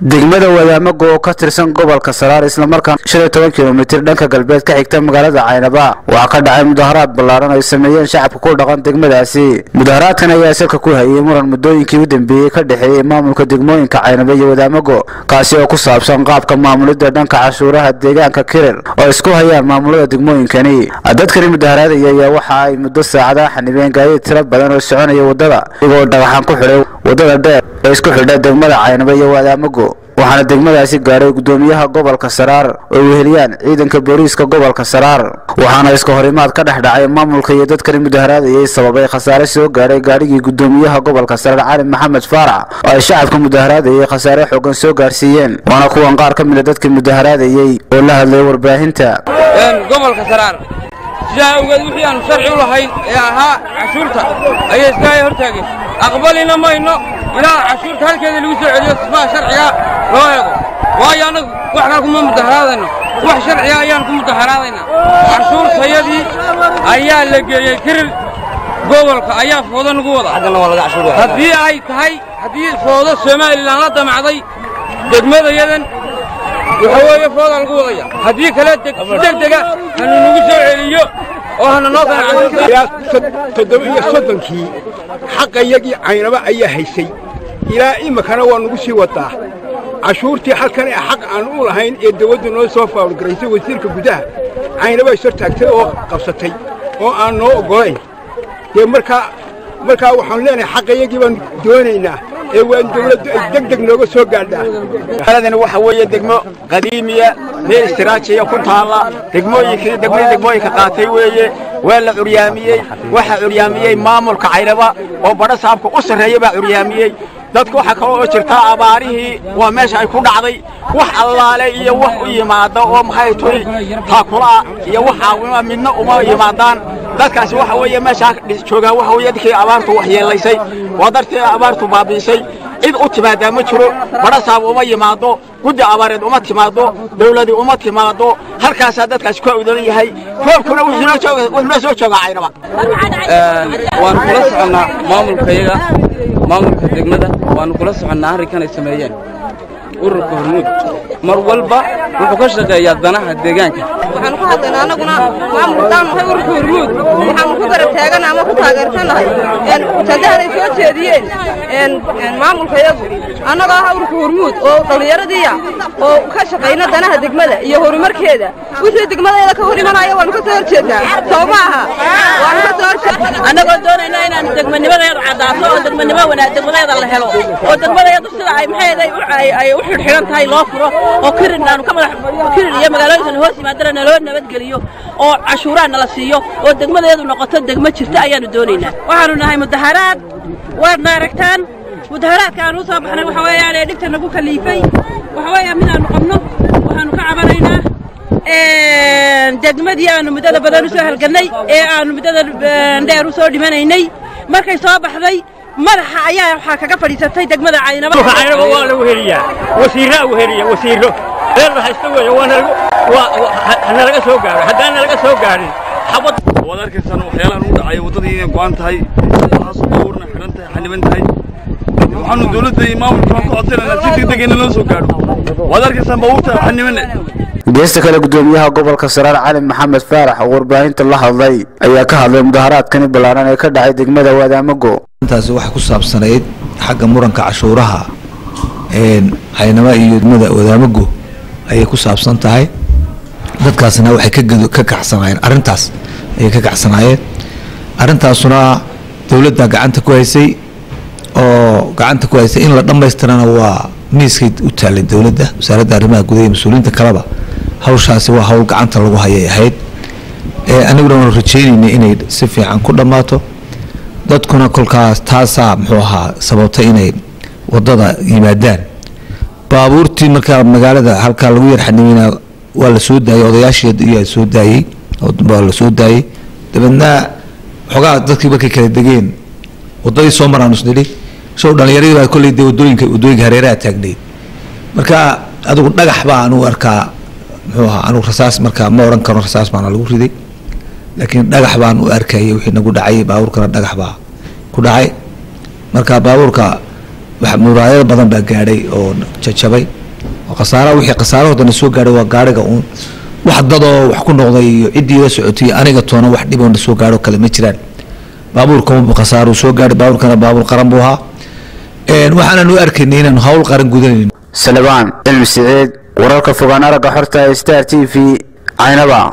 degmada wadaamago oo ka tirsan gobolka saraar islamarkaana shan iyo toban kilomitir dhanka galbeed ka xigta magaalada caynaba waxaa ka dhacay mudaharaad ballaaran ay sameeyeen shacabka ku dhaqan degmadaasi mudaharaadkan ayaa salka ku hayay muran muddooyinkii u dambeeyey ka dhexeeyey maamulka degmooyinka caynaba iyo wadaamago kaasi oo ku saabsan qaabka maamulidda dhanka cashuuraha deegaanka kirir oo isku hayaan maamulada degmooyinkani dadkani mudaharaadaya ayaa waxa ay muddo saacadaha xanibeen gaadiid tiro badan oo soconaya waddada iyagoo dhagaxaan ku xidhay waddada dheer ee isku xidha degmada caynaba iyo wadaamago waxaana degmadaasi gaadhay gudoomiyaha gobolka saraar oo weheliyaan ciidanka booliiska gobolka saraar waxaana iska horimaad ka dhex dhacay maamulka iyo dadkani mudaharaadayay sababay khasaare soo gaadhay gaadhigii gudoomiyaha gobolka saraar cali maxamed faarax oo ay shacabka mudaharaadayay khasaare xoogan soo gaarsiiyeen waana kuwan qaar ka mida dadkii mudaharaadayey oo la hadlay warbaahinta gobolka saraar sidaa awgeed wixii aanu sharci u lahayn ee ahaa cashuurta ayay iskahay hortaageen aqbalina mayno ilaa cashuurta halkeeda lagu soo celiyo sifaha sharciga loo eego waayo annagu wax kale kuma mudaharaadayno wax sharciga ayaan ku mudaharaadaynaa cashuurtayadii ayaa la geeyey kirir gobolka ayaa foodo nagu wada haddii ay tahay haddii foodo somalilan la damacday degmadayadan waxa weeye foodaa lagu wadaya haddii kale degdega hanu nagu soo celiyo oo hana noo ilaa toddoba iyo soddonkii xaqayagii caynaba ayaa haysay ilaa iminkana waa nagu sii wadaa cashuurtii halkan ee xaq aan u lahayn ee dawladdu noo soo faawlgaraysay wasiirka gudaha caynaba is hortaagtay oo qabsatay oo aan noo oggolayn dee markaa markaa waxaan leenahay xaqayagii baan doonaynaa ee waan dawladdu ay deg deg nooga soo gaadhaa magaaladani waxa weeye degmo qadiimiya meel istiraajiya ku taalla degmooyinkii degmadii degmooyinka qaatay weeye waa la curyaamiyey waxaa curyaamiyey maamulka caynaba oo badho saabka u sarreeya baa curyaamiyey dadka waxaa kaloo oo jirtaa abaarihii waa meesha ay ku dhacday wax allaale iyo wax u yimaada oo maxay turi taakula'a iyo wax caawima midna uma yimaadaan dadkaasi waxa weeye meeshaa joogaan waxa weeye dadkii abaartu waxyeelaysay waa dartii abaartu baabi'isay cid u timaadaa ma jiro badha saab uma yimaado guddi abaareed uma timaado dawladii uma timaado halkaasaa dadkaasi ku awdan yahay roobkuna wuxuuna soo joogaa caynaba waanu kula soconnaa maamulkayaga maamulka degmada waanu kula soconnaa arrinkan ay sameeyeen ururka hormuud mar walba wuxuu ka shaqeeyaa danaha deegaanka waxaanu ku hadlaynaa annaguna maamulkadaan nahay ururka hormuud waxaanu ku garab taagana ama ku taageersannahay ujeedahan ay soo jeediyeen maamulkayagu annagoo ah ururka hormuud oo dhallinyaradiiya oo ka shaqayna danaha degmada iyo horumarkeeda wixii degmadayada ka hor imanaya waanu ka soo horjeednaa soo ma aha waanu ka soo horjeednaa annagoo doonayna inaan degmanimadeeda caddaato oo degmanimo wanaag degmadeeda la helo oo degmadeedu sida ay maxayday ay u xidhxidhan tahay loo furo oo kirin aanu ka madax kirin iyo magaalooyinkan hoos yimaadana naloo nabadgeliyo oo cashuuraha nala siiyo oo degmadeedu noqoto degmo jirta ayaanu doonaynaa waxaanu nahay mudaharaad waadna aragtaan mudaharaadka aan u soo baxnay waxa weeyaan ee dhibta nagu kaliifay waxa weeyaan midaanu qabno waxaanu ka cabanaynaa degmadii aanu muddada badan u soo halgannay ee aanu muddada dheer u soo dhimanaynay markay soo baxday madaxa ayaa waxaa kaga fadhiisatay degmada caynaba caynaba waa lagu heliyaa wasiirraa u heliya wasiirro reer la haysta weeye waana laga soo gaaro haddaana laga soo gaarin xabad waad arkaysaan waxyaalahan u dhacaya waddadii inay go'an tahay waxaas baabuurna xidhan tahay xaniban tahay waxaanu dawladda iyo maamulka waan ka codsanaynaa si degdeg in loo soo gaadho waad arkaysaan baabuurta xanibane geesta kale gudoomiyaha gobolka saraar cali maxamed faarax oo warbaahinta la hadlay ayaa ka hadlay mudaharaadkani ballaaran ee ka dhacay degmada wadaamago intaasi waxay ku saabsanayd xagga muranka cashuuraha caynaba iyo degmada wadaamago ayay ku saabsan tahay dadkaasna waxay ka kacsanaayeen arrintaas ayay ka kacsanaayeen arrintaasuna dowladda gacanta ku haysay oo gacanta ku haysay in la dhammaystirana waa miiskay u taallay dowladda wasaaradda arrimaha gudaha iyo mas-uuliyiinta kaleba hawshaasi waa hawl gacanta lagu hayay ahayd aniguna waanu rajaynaynay inay si fiican ku dhammaato dadkuna kolkaas taasaa muxuu ahaa sababtay inay wadada yimaadaan baabuurtii markaa magaalada halkaa lagu yar xanimeynaa waa la soo daayey odayaashii iyaa soo daayey waa la soo daayey dabeedna xoogaa dadkii markay kala degeen wadadii soo maraan isnidhi show dhalinyaradii baa kolley dee wadooyinka wadooyinka hareeraha taagnayd marka adigu dhagax baa anugu arkaa muxuu ahaa anugu rasaas markaa ma oran karo rasaas baana lagu riday laakiin dhagax baan u arkayay wixii nagu dhacay baabuurkana dhagax baa ku dhacay marka baabuurka wax muraayado badan baa gaadhay oo jajabay oo khasaaraha wixii khasaarahoodana soo gaadhay waa gaadhiga uun wax dadoo wax ku noqday iyo ciddii la socotay aniga toona wax dhiboona soo gaadho kale ma jiraan baabuurka khasaaruu soo gaadhay baabuurkana baabuur qaran buu ahaa waxaanan u arkaynay inaanu hawl qaran gudanayno salebaan cilmi siciid wararka fogaan aragga xorta ee star t v caynaba